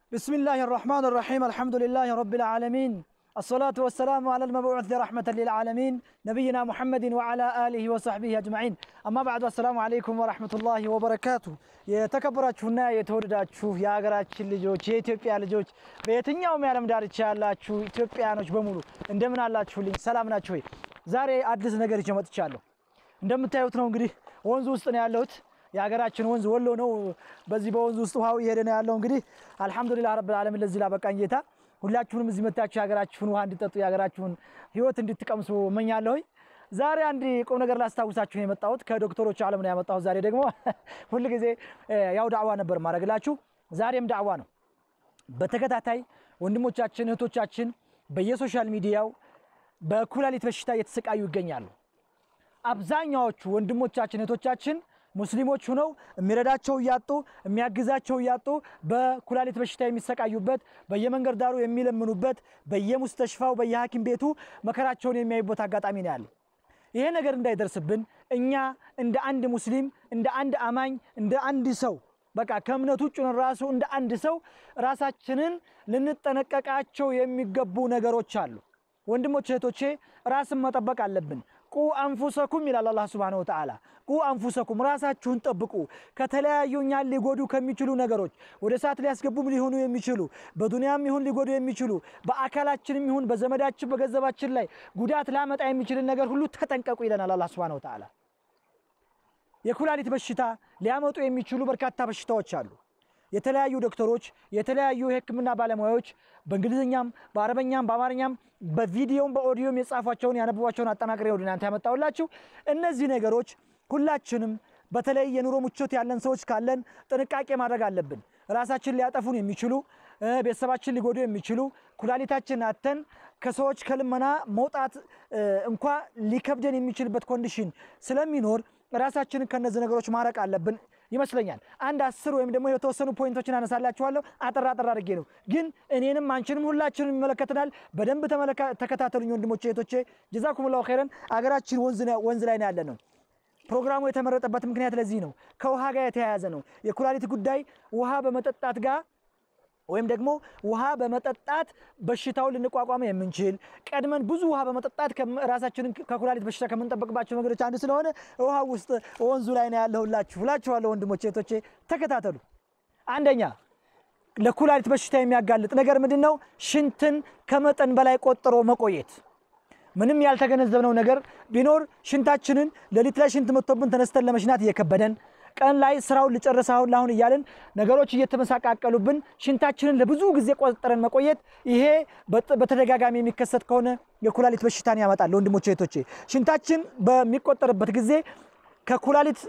بسم الله الرحمن الرحيم الحمد لله رب العالمين الصلاة والسلام على المبعوث رحمة للعالمين نبينا محمد وعلى آله وصحبه أجمعين أما بعد السلام عليكم ورحمة الله وبركاته የተከበራችሁና የተወደዳችሁ የሀገራችን ልጆች የኢትዮጵያ ልጆች በየትኛውም የዓለም ዳርቻ ያላችሁ ኢትዮጵያኖች በሙሉ እንደምን አላችሁልኝ? ሰላም ናችሁ ወይ? ዛሬ አዲስ ነገር ይዤ መጥቻለሁ። እንደምታዩት ነው እንግዲህ ወንዝ ውስጥ ነው ያለሁት። የሀገራችን ወንዝ ወሎ ነው። በዚህ በወንዝ ውስጥ ውሃው እየሄደ ነው ያለው። እንግዲህ አልሐምዱሊላህ ረብል ዓለሚን ለዚህ ላበቃኝ ጌታ ሁላችሁንም እዚህ መታችሁ የሀገራችሁን ውሃ እንድጠጡ የሀገራችሁን ሕይወት እንድትቀምሱ እመኛለሁኝ። ዛሬ አንድ ቁም ነገር ላስታውሳችሁ ነው የመጣሁት። ከዶክተሮች ዓለም ነው ያመጣሁት። ዛሬ ደግሞ ሁል ጊዜ ያው ዳዕዋ ነበር ማድረግላችሁ። ዛሬም ዳዕዋ ነው። በተከታታይ ወንድሞቻችን እህቶቻችን በየሶሻል ሚዲያው በኩላሊት በሽታ እየተሰቃዩ ይገኛሉ። አብዛኛዎቹ ወንድሞቻችን እህቶቻችን ሙስሊሞች ሁነው የሚረዳቸው እያጡ የሚያግዛቸው እያጡ በኩላሊት በሽታ የሚሰቃዩበት በየመንገድ ዳሩ የሚለምኑበት በየሙስተሽፋው በየሐኪም ቤቱ መከራቸውን የሚያዩበት አጋጣሚ ነው ያለው። ይሄ ነገር እንዳይደርስብን እኛ እንደ አንድ ሙስሊም እንደ አንድ አማኝ እንደ አንድ ሰው በቃ ከእምነቱ ውጭ ሆነን ራሱ እንደ አንድ ሰው ራሳችንን ልንጠነቀቃቸው የሚገቡ ነገሮች አሉ። ወንድሞች እህቶቼ፣ ራስን መጠበቅ አለብን። ቁ አንፉሰኩም ይላል አላህ ሱብሓነሁ ወተዓላ። ቁ አንፉሰኩም ራሳችሁን ጠብቁ ከተለያዩ እኛን ሊጎዱ ከሚችሉ ነገሮች ወደ እሳት ሊያስገቡም ሊሆኑ የሚችሉ በዱንያም ይሁን ሊጎዱ የሚችሉ በአካላችንም ይሁን በዘመዳችን በገንዘባችን ላይ ጉዳት ላመጣ የሚችልን ነገር ሁሉ ተጠንቀቁ ይለናል አላህ ሱብሓነሁ ወተዓላ። የኩላሊት በሽታ ሊያመጡ የሚችሉ በርካታ በሽታዎች አሉ። የተለያዩ ዶክተሮች የተለያዩ የሕክምና ባለሙያዎች በእንግሊዝኛም በአረበኛም በአማርኛም በቪዲዮም በኦዲዮም የጻፏቸውን ያነበቧቸውን አጠናቅሬ ወደ እናንተ ያመጣሁላችሁ። እነዚህ ነገሮች ሁላችንም በተለይ የኑሮ ምቾት ያለን ሰዎች ካለን ጥንቃቄ ማድረግ አለብን። ራሳችን ሊያጠፉን የሚችሉ ቤተሰባችን ሊጎዱ የሚችሉ ኩላሊታችን አተን ከሰዎች ከልመና መውጣት እንኳ ሊከብደን የሚችልበት ኮንዲሽን ስለሚኖር ራሳችንን ከነዚህ ነገሮች ማረቅ አለብን ይመስለኛል። አንድ አስር ወይም ደግሞ የተወሰኑ ፖይንቶችን አነሳላችኋለሁ። አጠራ አጠራ አድርጌ ነው ግን እኔንም አንቺንም ሁላችንም ይመለከተናል። በደንብ ተከታተሉኝ ወንድሞቼ እህቶቼ። ጀዛኩሙላሁ ኸይረን። አገራችን ወንዝ ላይ ነው ያለ ነው። ፕሮግራሙ የተመረጠበት ምክንያት ለዚህ ነው። ከውሃ ጋር የተያያዘ ነው። የኩላሊት ጉዳይ ውሃ በመጠጣት ጋር ወይም ደግሞ ውሃ በመጠጣት በሽታውን ልንቋቋመ የምንችል ቀድመን ብዙ ውሃ በመጠጣት ራሳችንን ከኩላሊት በሽታ ከምንጠበቅባቸው መንገዶች አንዱ ስለሆነ ውሃ ውስጥ ወንዙ ላይ ነው ያለሁላችሁ እላችኋለሁ። ወንድሞቼ እህቶቼ ተከታተሉ። አንደኛ ለኩላሊት በሽታ የሚያጋልጥ ነገር ምንድን ነው? ሽንትን ከመጠን በላይ ቆጥሮ መቆየት። ምንም ያልተገነዘብነው ነገር ቢኖር ሽንታችንን ሌሊት ላይ ሽንት መጥቶብን ተነስተን ለመሽናት እየከበደን ቀን ላይ ስራውን ልጨርስ አሁን ለአሁን እያልን ነገሮች እየተመሳቃቀሉብን ሽንታችንን ለብዙ ጊዜ ቆጠረን መቆየት ይሄ በተደጋጋሚ የሚከሰት ከሆነ የኩላሊት በሽታን ያመጣል። ወንድሞቼ እህቶቼ፣ ሽንታችን በሚቆጠርበት ጊዜ ከኩላሊት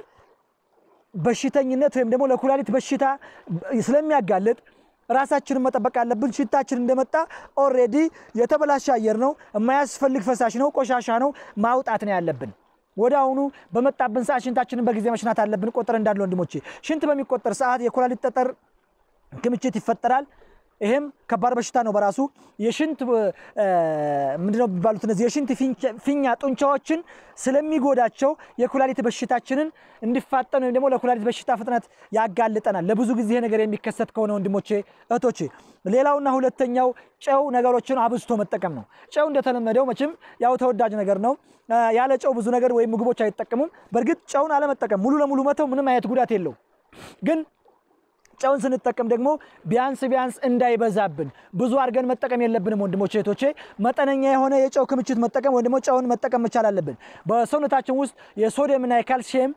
በሽተኝነት ወይም ደግሞ ለኩላሊት በሽታ ስለሚያጋልጥ ራሳችንን መጠበቅ አለብን። ሽንታችን እንደመጣ ኦልሬዲ የተበላሸ አየር ነው፣ የማያስፈልግ ፈሳሽ ነው፣ ቆሻሻ ነው፣ ማውጣት ነው ያለብን። ወደ አሁኑ በመጣብን ሰዓት ሽንታችንን በጊዜ መሽናት አለብን። ቆጠር እንዳለ ወንድሞቼ፣ ሽንት በሚቆጠር ሰዓት የኩላሊት ጠጠር ክምችት ይፈጠራል። ይሄም ከባድ በሽታ ነው በራሱ። የሽንት ምንድነው የሚባሉት እነዚህ የሽንት ፊኛ ጡንቻዎችን ስለሚጎዳቸው የኩላሊት በሽታችንን እንዲፋጠን ወይም ደግሞ ለኩላሊት በሽታ ፍጥነት ያጋልጠናል። ለብዙ ጊዜ ነገር የሚከሰት ከሆነ ወንድሞቼ እህቶቼ። ሌላውና ሁለተኛው ጨው ነገሮችን አብዝቶ መጠቀም ነው። ጨው እንደተለመደው መቼም ያው ተወዳጅ ነገር ነው። ያለ ጨው ብዙ ነገር ወይም ምግቦች አይጠቀሙም። በእርግጥ ጨውን አለመጠቀም ሙሉ ለሙሉ መተው ምንም አይነት ጉዳት የለው ግን ጨውን ስንጠቀም ደግሞ ቢያንስ ቢያንስ እንዳይበዛብን ብዙ አድርገን መጠቀም የለብንም ወንድሞቼ እህቶቼ። መጠነኛ የሆነ የጨው ክምችት መጠቀም ወይም ደግሞ ጨውን መጠቀም መቻል አለብን። በሰውነታችን ውስጥ የሶዲየምና የካልሲየም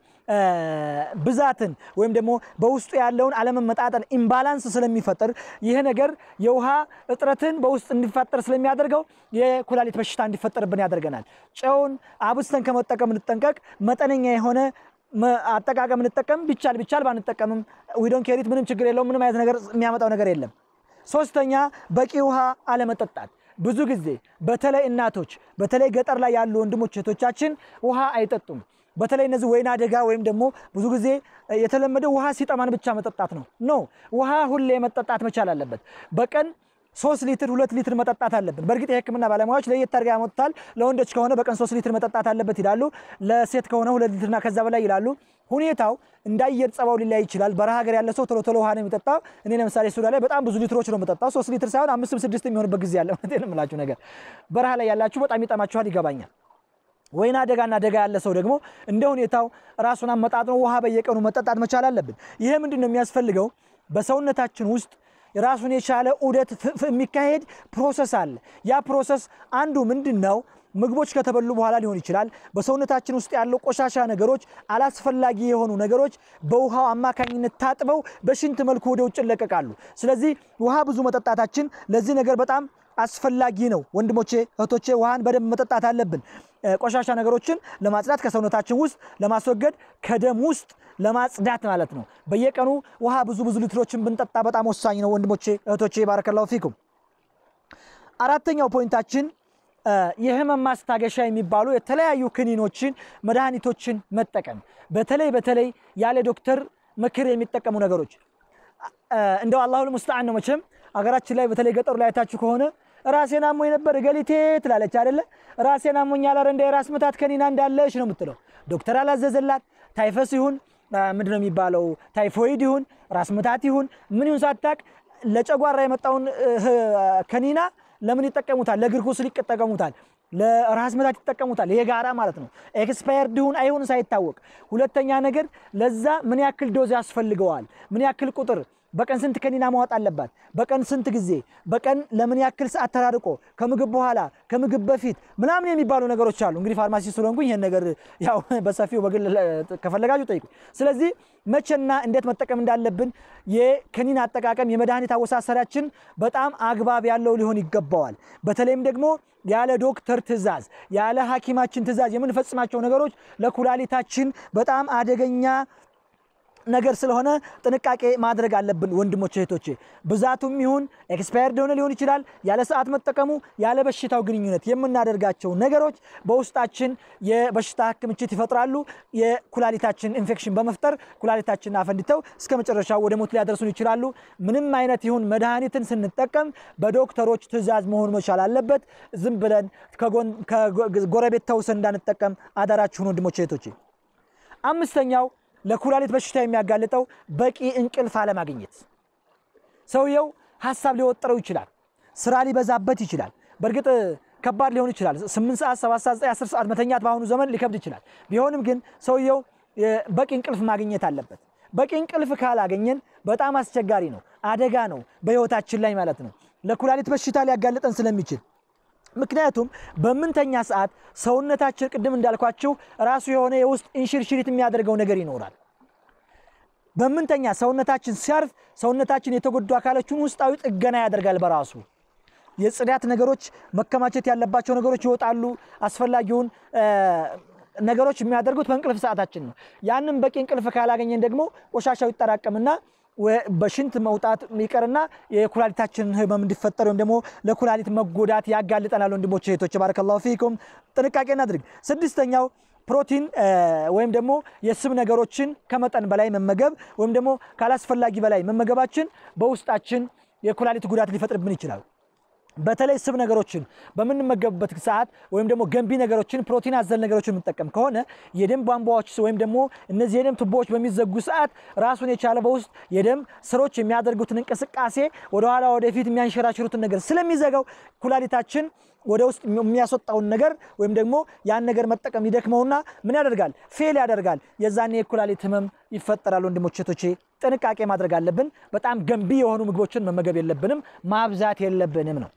ብዛትን ወይም ደግሞ በውስጡ ያለውን አለመመጣጠን ኢምባላንስ ስለሚፈጥር ይህ ነገር የውሃ እጥረትን በውስጥ እንዲፈጠር ስለሚያደርገው የኩላሊት በሽታ እንዲፈጠርብን ያደርገናል። ጨውን አብዝተን ከመጠቀም እንጠንቀቅ። መጠነኛ የሆነ አጠቃቀም እንጠቀም። ቢቻል ቢቻል ባንጠቀምም ዊዶን ኬሪት ምንም ችግር የለውም። ምንም አይነት ነገር የሚያመጣው ነገር የለም። ሶስተኛ በቂ ውሃ አለመጠጣት። ብዙ ጊዜ በተለይ እናቶች በተለይ ገጠር ላይ ያሉ ወንድሞች እህቶቻችን ውሃ አይጠጡም። በተለይ እነዚህ ወይና ደጋ ወይም ደግሞ ብዙ ጊዜ የተለመደው ውሃ ሲጠማን ብቻ መጠጣት ነው። ኖ ውሃ ሁሌ መጠጣት መቻል አለበት። በቀን ሶስት ሊትር ሁለት ሊትር መጠጣት አለብን። በእርግጥ የሕክምና ባለሙያዎች ለየት አድርገው ያመጡታል። ለወንዶች ከሆነ በቀን ሶስት ሊትር መጠጣት አለበት ይላሉ። ለሴት ከሆነ ሁለት ሊትርና ከዛ በላይ ይላሉ። ሁኔታው እንደ አየር ጸባው ሊለያይ ይችላል። በረሃ ሀገር ያለ ሰው ቶሎ ቶሎ ውሃ ነው የሚጠጣው። እኔ ለምሳሌ ሱዳን ላይ በጣም ብዙ ሊትሮች ነው የምጠጣው። ሶስት ሊትር ሳይሆን አምስትም ስድስት የሚሆንበት ጊዜ አለ። እውነቴን ነው የምላችሁ ነገር በረሃ ላይ ያላችሁ በጣም ይጠማችኋል፣ ይገባኛል። ወይና ደጋና ደጋ ያለ ሰው ደግሞ እንደ ሁኔታው ራሱን አመጣጥኖ ውሃ በየቀኑ መጠጣት መቻል አለብን። ይሄ ምንድን ነው የሚያስፈልገው? በሰውነታችን ውስጥ ራሱን የቻለ ዑደት የሚካሄድ ፕሮሰስ አለ። ያ ፕሮሰስ አንዱ ምንድን ነው? ምግቦች ከተበሉ በኋላ ሊሆን ይችላል። በሰውነታችን ውስጥ ያለው ቆሻሻ ነገሮች፣ አላስፈላጊ የሆኑ ነገሮች በውሃው አማካኝነት ታጥበው በሽንት መልኩ ወደ ውጭ ይለቀቃሉ። ስለዚህ ውሃ ብዙ መጠጣታችን ለዚህ ነገር በጣም አስፈላጊ ነው። ወንድሞቼ እህቶቼ፣ ውሃን በደንብ መጠጣት አለብን። ቆሻሻ ነገሮችን ለማጽዳት ከሰውነታችን ውስጥ ለማስወገድ ከደም ውስጥ ለማጽዳት ማለት ነው። በየቀኑ ውሃ ብዙ ብዙ ሊትሮችን ብንጠጣ በጣም ወሳኝ ነው። ወንድሞቼ እህቶቼ፣ ባረከላሁ ፊኩም። አራተኛው ፖይንታችን የህመም ማስታገሻ የሚባሉ የተለያዩ ክኒኖችን፣ መድኃኒቶችን መጠቀም በተለይ በተለይ ያለ ዶክተር ምክር የሚጠቀሙ ነገሮች እንደው አላሁ ልሙስተዓን ነው። መቼም አገራችን ላይ በተለይ ገጠሩ ላይ አይታችሁ ከሆነ ራሴን አሞኝ ነበር ገሊቴ ትላለች አይደለ? ራሴን አሞኛል፣ ኧረ እንደ የራስ ምታት ከኒና እንዳለች ነው የምትለው። ዶክተር አላዘዘላት ታይፈስ ይሁን ምንድነው የሚባለው ታይፎይድ ይሁን ራስ ምታት ይሁን ምን ይሁን ሳታቅ ለጨጓራ የመጣውን ከኒና ለምን ይጠቀሙታል? ለእግር ቁስል ይጠቀሙታል። ለራስ ምታት ይጠቀሙታል። ይሄ ጋራ ማለት ነው። ኤክስፓየርድ ይሁን አይሁን ሳይታወቅ። ሁለተኛ ነገር ለዛ ምን ያክል ዶዝ ያስፈልገዋል? ምን ያክል ቁጥር በቀን ስንት ከኒና ማዋጥ አለባት? በቀን ስንት ጊዜ? በቀን ለምን ያክል ሰዓት ተራርቆ፣ ከምግብ በኋላ፣ ከምግብ በፊት ምናምን የሚባሉ ነገሮች አሉ። እንግዲህ ፋርማሲ ስለሆንኩኝ ይሄን ነገር ያው በሰፊው በግል ከፈለጋችሁ ጠይቁ። ስለዚህ መቼና እንዴት መጠቀም እንዳለብን የከኒና አጠቃቀም የመድኃኒት አወሳሰዳችን በጣም አግባብ ያለው ሊሆን ይገባዋል። በተለይም ደግሞ ያለ ዶክተር ትዕዛዝ ያለ ሐኪማችን ትዕዛዝ የምንፈጽማቸው ነገሮች ለኩላሊታችን በጣም አደገኛ ነገር ስለሆነ ጥንቃቄ ማድረግ አለብን ወንድሞች እህቶቼ። ብዛቱም ይሁን ኤክስፓየርድ ሆነ ሊሆን ይችላል። ያለ ሰዓት መጠቀሙ ያለ በሽታው ግንኙነት የምናደርጋቸው ነገሮች በውስጣችን የበሽታ ክምችት ይፈጥራሉ። የኩላሊታችን ኢንፌክሽን በመፍጠር ኩላሊታችን አፈንድተው እስከ መጨረሻው ወደ ሞት ሊያደርሱን ይችላሉ። ምንም አይነት ይሁን መድኃኒትን ስንጠቀም በዶክተሮች ትዕዛዝ መሆን መቻል አለበት። ዝም ብለን ከጎረቤት ተውሰን እንዳንጠቀም አደራችሁን ወንድሞች እህቶቼ። አምስተኛው ለኩላሊት በሽታ የሚያጋልጠው በቂ እንቅልፍ አለማግኘት። ሰውየው ሀሳብ ሊወጥረው ይችላል፣ ስራ ሊበዛበት ይችላል። በእርግጥ ከባድ ሊሆን ይችላል። ስምንት ሰዓት፣ ሰባት ሰዓት፣ አስር ሰዓት መተኛት በአሁኑ ዘመን ሊከብድ ይችላል። ቢሆንም ግን ሰውየው በቂ እንቅልፍ ማግኘት አለበት። በቂ እንቅልፍ ካላገኘን በጣም አስቸጋሪ ነው፣ አደጋ ነው በህይወታችን ላይ ማለት ነው። ለኩላሊት በሽታ ሊያጋልጠን ስለሚችል ምክንያቱም በምንተኛ ሰዓት ሰውነታችን ቅድም እንዳልኳችሁ ራሱ የሆነ የውስጥ እንሽርሽሪት የሚያደርገው ነገር ይኖራል። በምንተኛ ሰውነታችን ሲያርፍ ሰውነታችን የተጎዱ አካሎችን ውስጣዊ ጥገና ያደርጋል በራሱ የጽዳት ነገሮች መከማቸት ያለባቸው ነገሮች ይወጣሉ። አስፈላጊውን ነገሮች የሚያደርጉት በእንቅልፍ ሰዓታችን ነው። ያንን በቂ እንቅልፍ ካላገኘን ደግሞ ቆሻሻው ይጠራቀምና በሽንት መውጣት ይቀርና የኩላሊታችንን ህመም እንዲፈጠር ወይም ደግሞ ለኩላሊት መጎዳት ያጋልጠናል። ወንድሞች እህቶች፣ ባረከላሁ ፊኩም ጥንቃቄ እናድርግ። ስድስተኛው ፕሮቲን ወይም ደግሞ የስብ ነገሮችን ከመጠን በላይ መመገብ ወይም ደግሞ ካላስፈላጊ በላይ መመገባችን በውስጣችን የኩላሊት ጉዳት ሊፈጥርብን ይችላል። በተለይ ስብ ነገሮችን በምንመገብበት ሰዓት ወይም ደግሞ ገንቢ ነገሮችን ፕሮቲን አዘል ነገሮችን የምንጠቀም ከሆነ የደም ቧንቧዎች ወይም ደግሞ እነዚህ የደም ቱቦዎች በሚዘጉ ሰዓት ራሱን የቻለ በውስጥ የደም ስሮች የሚያደርጉትን እንቅስቃሴ ወደኋላ ወደፊት የሚያንሸራሽሩትን ነገር ስለሚዘጋው ኩላሊታችን ወደ ውስጥ የሚያስወጣውን ነገር ወይም ደግሞ ያን ነገር መጠቀም ይደክመውና ምን ያደርጋል? ፌል ያደርጋል። የዛኔ የኩላሊት ህመም ይፈጠራል። ወንድሞች እህቶቼ ጥንቃቄ ማድረግ አለብን። በጣም ገንቢ የሆኑ ምግቦችን መመገብ የለብንም፣ ማብዛት የለብንም ነው።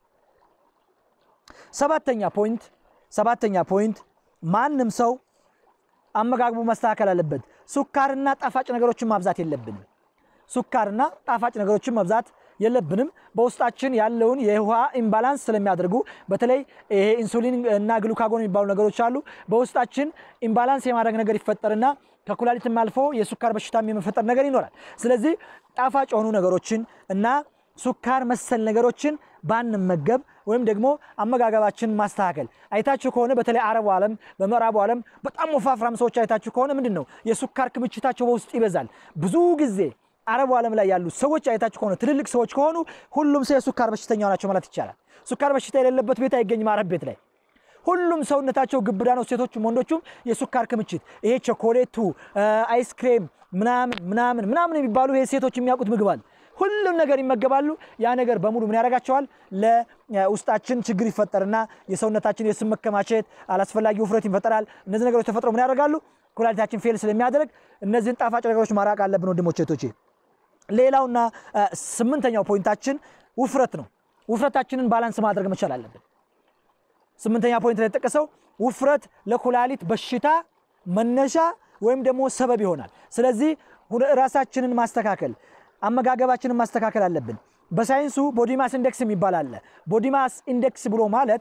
ሰባተኛ ፖይንት ሰባተኛ ፖይንት ማንም ሰው አመጋግቡ መስተካከል አለበት። ሱካርና ጣፋጭ ነገሮችን ማብዛት የለብንም። ሱካርና ጣፋጭ ነገሮችን መብዛት የለብንም። በውስጣችን ያለውን የውሃ ኢምባላንስ ስለሚያደርጉ በተለይ ይሄ ኢንሱሊን እና ግሉካጎን የሚባሉ ነገሮች አሉ። በውስጣችን ኢምባላንስ የማድረግ ነገር ይፈጠርና ከኩላሊትም አልፎ የሱካር በሽታም የመፈጠር ነገር ይኖራል። ስለዚህ ጣፋጭ የሆኑ ነገሮችን እና ሱካር መሰል ነገሮችን ባንመገብ ወይም ደግሞ አመጋገባችን ማስተካከል። አይታችሁ ከሆነ በተለይ አረቡ ዓለም በምዕራቡ ዓለም በጣም ወፋፍራም ሰዎች አይታችሁ ከሆነ ምንድን ነው የሱካር ክምችታቸው በውስጥ ይበዛል። ብዙ ጊዜ አረቡ ዓለም ላይ ያሉ ሰዎች አይታችሁ ከሆነ ትልልቅ ሰዎች ከሆኑ ሁሉም ሰው የሱካር በሽተኛ ናቸው ማለት ይቻላል። ሱካር በሽታ የሌለበት ቤት አይገኝም አረብ ቤት ላይ ሁሉም ሰውነታቸው ግብዳ ነው። ሴቶቹም ወንዶቹም የሱካር ክምችት ይሄ ቸኮሌቱ፣ አይስክሬም ምናምን ምናምን ምናምን የሚባሉ ይሄ ሴቶች የሚያውቁት ምግብ አለ። ሁሉም ነገር ይመገባሉ። ያ ነገር በሙሉ ምን ያደርጋቸዋል? ለውስጣችን ችግር ይፈጠርና የሰውነታችን የስብ መከማቸት፣ አላስፈላጊ ውፍረት ይፈጠራል። እነዚህ ነገሮች ተፈጥሮ ምን ያደርጋሉ? ኩላሊታችን ፌል ስለሚያደርግ እነዚህን ጣፋጭ ነገሮች ማራቅ አለብን ወንድሞቼ እህቶቼ። ሌላውና ስምንተኛው ፖይንታችን ውፍረት ነው። ውፍረታችንን ባላንስ ማድረግ መቻል አለብን። ስምንተኛ ፖይንት ላይ የተጠቀሰው ውፍረት ለኩላሊት በሽታ መነሻ ወይም ደግሞ ሰበብ ይሆናል። ስለዚህ ራሳችንን ማስተካከል፣ አመጋገባችንን ማስተካከል አለብን። በሳይንሱ ቦዲማስ ኢንዴክስ የሚባል አለ። ቦዲማስ ኢንዴክስ ብሎ ማለት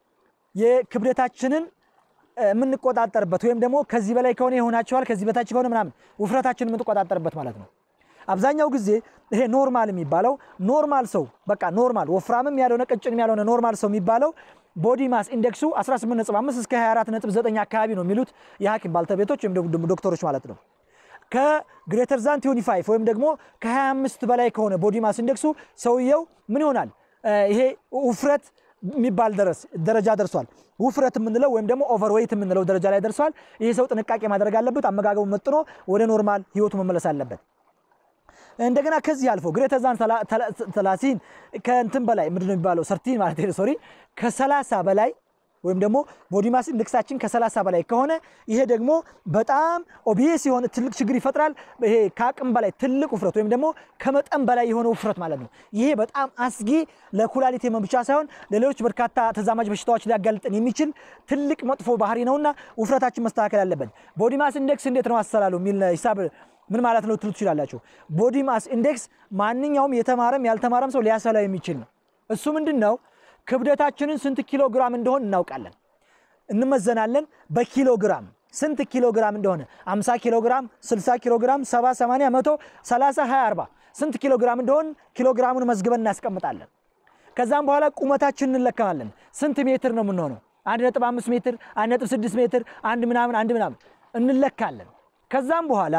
የክብደታችንን የምንቆጣጠርበት ወይም ደግሞ ከዚህ በላይ ከሆነ ይሆናቸዋል፣ ከዚህ በታች ከሆነ ምናምን ውፍረታችንን የምንቆጣጠርበት ማለት ነው። አብዛኛው ጊዜ ይሄ ኖርማል የሚባለው ኖርማል ሰው በቃ ኖርማል ወፍራምም ያልሆነ ቀጭንም ያልሆነ ኖርማል ሰው የሚባለው ቦዲ ማስ ኢንዴክሱ 18.5 እስከ 24.9 አካባቢ ነው የሚሉት የሐኪም ባልተቤቶች ወይም ደግሞ ዶክተሮች ማለት ነው። ከግሬተር ዛን 25 ወይም ደግሞ ከ25 በላይ ከሆነ ቦዲ ማስ ኢንዴክሱ ሰውየው ምን ይሆናል? ይሄ ውፍረት የሚባል ደረጃ ደርሷል። ውፍረት የምንለው ወይም ደግሞ ኦቨርዌይት የምንለው ደረጃ ላይ ደርሷል። ይሄ ሰው ጥንቃቄ ማድረግ አለበት። አመጋገቡ መጥኖ ወደ ኖርማል ህይወቱ መመለስ አለበት። እንደገና ከዚህ አልፎ ግሬተር ዛን ተላሲን ከእንትን በላይ ምንድነው የሚባለው ሰርቲን ማለት ሶሪ ከሰላሳ በላይ ወይም ደግሞ ቦዲ ማስ ኢንዴክሳችን ከሰላሳ በላይ ከሆነ ይሄ ደግሞ በጣም ኦቢየስ የሆነ ትልቅ ችግር ይፈጥራል። ይሄ ከአቅም በላይ ትልቅ ውፍረት ወይም ደግሞ ከመጠን በላይ የሆነ ውፍረት ማለት ነው። ይሄ በጣም አስጊ ለኩላሊት ህመም ብቻ ሳይሆን ለሌሎች በርካታ ተዛማጅ በሽታዎች ሊያጋልጥን የሚችል ትልቅ መጥፎ ባህሪ ነውና ውፍረታችን መስተካከል አለበት። ቦዲ ማስ ኢንዴክስ እንዴት ነው አሰላሉ የሚል ሂሳብ ምን ማለት ነው ትሉ ትችላላችሁ። ቦዲ ማስ ኢንዴክስ ማንኛውም የተማረም ያልተማረም ሰው ሊያሰላው የሚችል ነው። እሱ ምንድን ነው? ክብደታችንን ስንት ኪሎ ግራም እንደሆን እናውቃለን፣ እንመዘናለን በኪሎ ግራም ስንት ኪሎ ግራም እንደሆነ 50 ኪሎ ግራም፣ 60 ኪሎ ግራም፣ 70፣ 80፣ 100፣ 30፣ 20፣ 40 ስንት ኪሎ ግራም እንደሆን ኪሎ ግራሙን መዝግበን እናስቀምጣለን። ከዛም በኋላ ቁመታችንን እንለካለን። ስንት ሜትር ነው የምንሆነው? 1.5 ሜትር፣ 1.6 ሜትር፣ አንድ ምናምን አንድ ምናምን እንለካለን። ከዛም በኋላ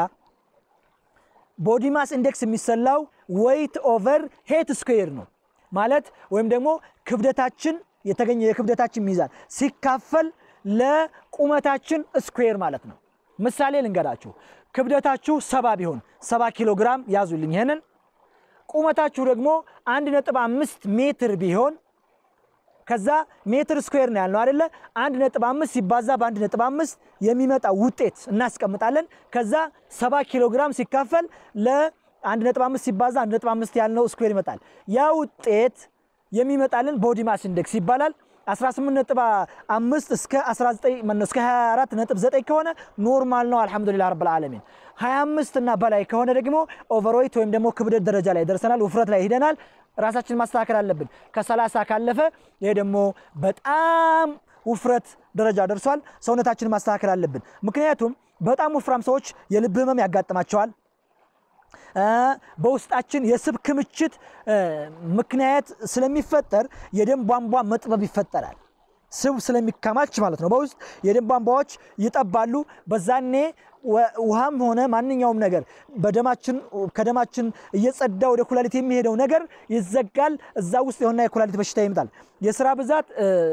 ቦዲ ማስ ኢንዴክስ የሚሰላው ዌይት ኦቨር ሄት ስኩዌር ነው ማለት ወይም ደግሞ ክብደታችን የተገኘ የክብደታችን ሚዛን ሲካፈል ለቁመታችን ስኩዌር ማለት ነው። ምሳሌ ልንገራችሁ። ክብደታችሁ ሰባ ቢሆን ሰባ ኪሎ ግራም ያዙልኝ ይሄንን። ቁመታችሁ ደግሞ አንድ ነጥብ አምስት ሜትር ቢሆን ከዛ ሜትር ስኩዌር ነው ያልነው አይደለ? አንድ ነጥብ አምስት ሲባዛ በአንድ ነጥብ አምስት የሚመጣ ውጤት እናስቀምጣለን። ከዛ ሰባ ኪሎ ግራም ሲካፈል ለአንድ ነጥብ አምስት ሲባዛ አንድ ነጥብ አምስት ያልነው ስኩዌር ይመጣል። ያ ውጤት የሚመጣልን ቦዲ ማስ ኢንዴክስ ይባላል። 18 ነጥብ 5 እስከ 19 ማነው እስከ 24 ነጥብ 9 ከሆነ ኖርማል ነው። አልሐምዱሊላህ ረብል ዓለሚን። 25 እና በላይ ከሆነ ደግሞ ኦቨርዌይት ወይም ደግሞ ክብደት ደረጃ ላይ ደርሰናል፣ ውፍረት ላይ ሂደናል። ራሳችን ማስተካከል አለብን። ከ30 ካለፈ ይሄ ደግሞ በጣም ውፍረት ደረጃ ደርሷል። ሰውነታችንን ማስተካከል አለብን። ምክንያቱም በጣም ወፍራም ሰዎች የልብ ህመም ያጋጥማቸዋል። በውስጣችን የስብ ክምችት ምክንያት ስለሚፈጠር የደም ቧንቧ መጥበብ ይፈጠራል። ስብ ስለሚከማች ማለት ነው። በውስጥ የደም ቧንቧዎች ይጠባሉ። በዛኔ ውሃም ሆነ ማንኛውም ነገር በደማችን ከደማችን እየጸዳ ወደ ኩላሊት የሚሄደው ነገር ይዘጋል። እዛ ውስጥ የሆነ የኩላሊት በሽታ ይመጣል። የስራ ብዛት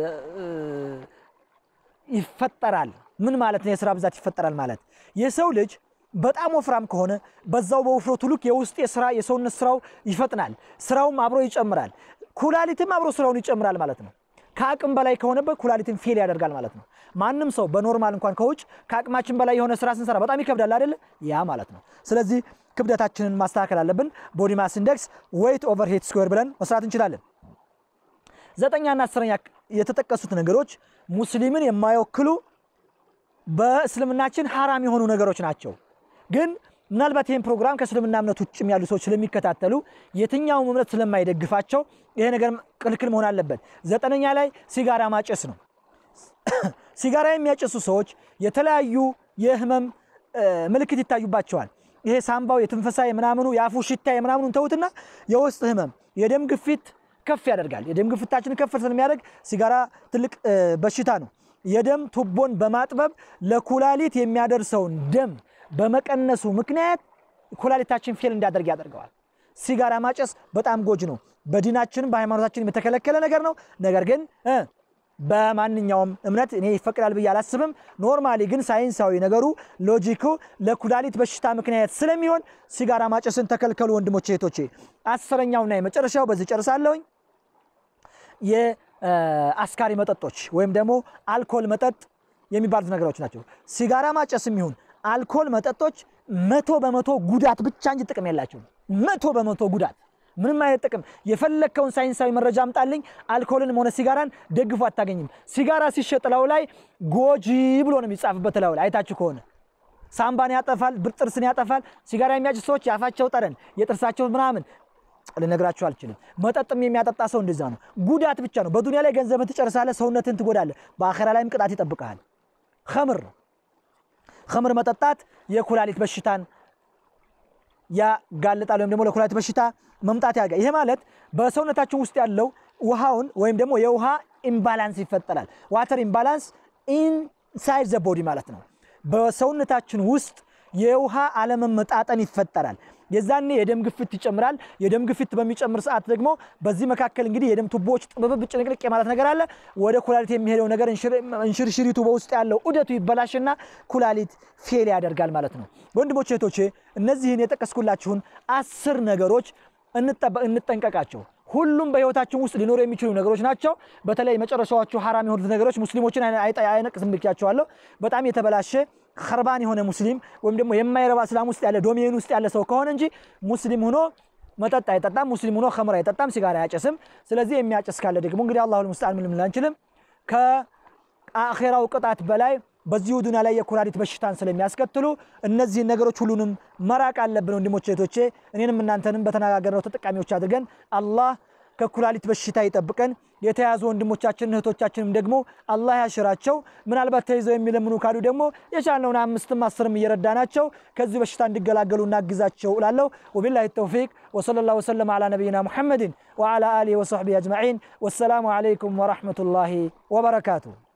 ይፈጠራል። ምን ማለት ነው? የስራ ብዛት ይፈጠራል ማለት የሰው ልጅ በጣም ወፍራም ከሆነ በዛው በውፍረቱ ልክ የውስጥ የስራ የሰውነት ስራው ይፈጥናል። ስራውም አብሮ ይጨምራል። ኩላሊትም አብሮ ስራውን ይጨምራል ማለት ነው። ከአቅም በላይ ከሆነበት ኩላሊትን ፌል ያደርጋል ማለት ነው። ማንም ሰው በኖርማል እንኳን ከውጭ ከአቅማችን በላይ የሆነ ስራ ስንሰራ በጣም ይከብዳል አይደለ? ያ ማለት ነው። ስለዚህ ክብደታችንን ማስተካከል አለብን። ቦዲ ማስ ኢንዴክስ ዌይት ኦቨር ሄት ስኩዌር ብለን መስራት እንችላለን። ዘጠኛና አስረኛ የተጠቀሱት ነገሮች ሙስሊምን የማይወክሉ በእስልምናችን ሐራም የሆኑ ነገሮች ናቸው። ግን ምናልባት ይህን ፕሮግራም ከእስልምና እምነት ውጭም ያሉ ሰዎች ስለሚከታተሉ የትኛውም እምነት ስለማይደግፋቸው ይሄ ነገር ክልክል መሆን አለበት። ዘጠነኛ ላይ ሲጋራ ማጨስ ነው። ሲጋራ የሚያጨሱ ሰዎች የተለያዩ የህመም ምልክት ይታዩባቸዋል። ይሄ ሳምባው፣ የትንፈሳ፣ የምናምኑ፣ የአፉ ሽታ የምናምኑን ተውትና የውስጥ ህመም፣ የደም ግፊት ከፍ ያደርጋል። የደም ግፊታችንን ከፍ ስለሚያደርግ ሲጋራ ትልቅ በሽታ ነው። የደም ቱቦን በማጥበብ ለኩላሊት የሚያደርሰውን ደም በመቀነሱ ምክንያት ኩላሊታችን ፌል እንዳደርግ ያደርገዋል። ሲጋራ ማጨስ በጣም ጎጅ ነው። በዲናችንም በሃይማኖታችንም የተከለከለ ነገር ነው። ነገር ግን እ በማንኛውም እምነት እኔ ይፈቅዳል ብዬ አላስብም። ኖርማሊ ግን ሳይንሳዊ ነገሩ ሎጂኩ ለኩላሊት በሽታ ምክንያት ስለሚሆን ሲጋራ ማጨስን ተከልከሉ ወንድሞቼ እህቶቼ። አስረኛውና የመጨረሻው በዚህ ጨርሳለሁኝ። የአስካሪ መጠጦች ወይም ደግሞ አልኮል መጠጥ የሚባሉት ነገሮች ናቸው። ሲጋራ ማጨስም ይሁን አልኮል መጠጦች መቶ በመቶ ጉዳት ብቻ እንጂ ጥቅም የላቸውም። መቶ በመቶ ጉዳት ምንም አይነት ጥቅም የፈለግከውን ሳይንሳዊ መረጃ አምጣልኝ። አልኮልንም ሆነ ሲጋራን ደግፎ አታገኝም። ሲጋራ ሲሸጥ ላዩ ላይ ጎጂ ብሎ ነው የሚጻፍበት ላዩ ላይ አይታችሁ ከሆነ ሳምባን ያጠፋል፣ ጥርስን ያጠፋል። ሲጋራ የሚያጭሱ ሰዎች የአፋቸው ጠረን፣ የጥርሳቸው ምናምን ልነግራችሁ አልችልም። መጠጥም የሚያጠጣ ሰው እንደዛ ነው። ጉዳት ብቻ ነው። በዱንያ ላይ ገንዘብን ትጨርሳለህ፣ ሰውነትን ትጎዳለህ፣ በአኼራ ላይም ቅጣት ይጠብቀሃል። ኸምር ኸምር መጠጣት የኩላሊት በሽታን ያጋልጣል ወይም ደግሞ ለኩላሊት በሽታ መምጣት ያጋ ይሄ ማለት በሰውነታችን ውስጥ ያለው ውሃውን ወይም ደግሞ የውሃ ኢምባላንስ ይፈጠራል። ዋተር ኢምባላንስ ኢንሳይድ ዘ ቦዲ ማለት ነው። በሰውነታችን ውስጥ የውሃ አለመመጣጠን ይፈጠራል። የዛኔ የደም ግፊት ይጨምራል። የደም ግፊት በሚጨምር ሰዓት ደግሞ በዚህ መካከል እንግዲህ የደም ቱቦዎች ጥብብብ ጭንቅንቅ ማለት ነገር አለ። ወደ ኩላሊት የሚሄደው ነገር እንሽርሽሪቱ በውስጥ ያለው ዑደቱ ይበላሽና ኩላሊት ፌል ያደርጋል ማለት ነው። ወንድሞቼ እህቶቼ፣ እነዚህን የጠቀስኩላችሁን አስር ነገሮች እንጠንቀቃቸው። ሁሉም በህይወታችን ውስጥ ሊኖሩ የሚችሉ ነገሮች ናቸው። በተለይ መጨረሻዎቹ ሐራም የሆኑት ነገሮች ሙስሊሞችን አይነቅስም ብያቸዋለሁ። በጣም የተበላሸ ከርባን የሆነ ሙስሊም ወይም ደግሞ የማይረባ እስላም ውስጥ ያለ ዶሜን ውስጥ ያለ ሰው ከሆነ እንጂ ሙስሊም ሆኖ መጠጥ አይጠጣም። ሙስሊም ሆኖ ኸምር አይጠጣም፣ ሲጋራ አያጨስም። ስለዚህ የሚያጨስ ካለ ደግሞ እንግዲህ አላሁ ልሙስተዓን ምን ልንል አንችልም። ከአኼራው ቅጣት በላይ በዚሁ ዱንያ ላይ የኩላሊት በሽታን ስለሚያስከትሉ እነዚህን ነገሮች ሁሉንም መራቅ አለብን። ወንድሞቼ እህቶቼ፣ እኔንም እናንተንም በተነጋገርነው ተጠቃሚዎች አድርገን አላህ ከኩላሊት በሽታ ይጠብቀን። የተያዙ ወንድሞቻችን እህቶቻችንም ደግሞ አላህ ያሽራቸው። ምናልባት ተይዘው የሚለምኑ ካሉ ደግሞ የቻልነውን አምስትም አስርም እየረዳናቸው ከዚህ በሽታ እንዲገላገሉ እናግዛቸው እላለሁ። ወቢላሂ ተውፊቅ ወሰለላሁ ወሰለም ዓላ ነቢይና ሙሐመድን ወዓላ አሊሂ ወሰሕቢሂ አጅመዒን። ወሰላሙ ዓለይኩም ወረሕመቱላሂ ወበረካቱሁ።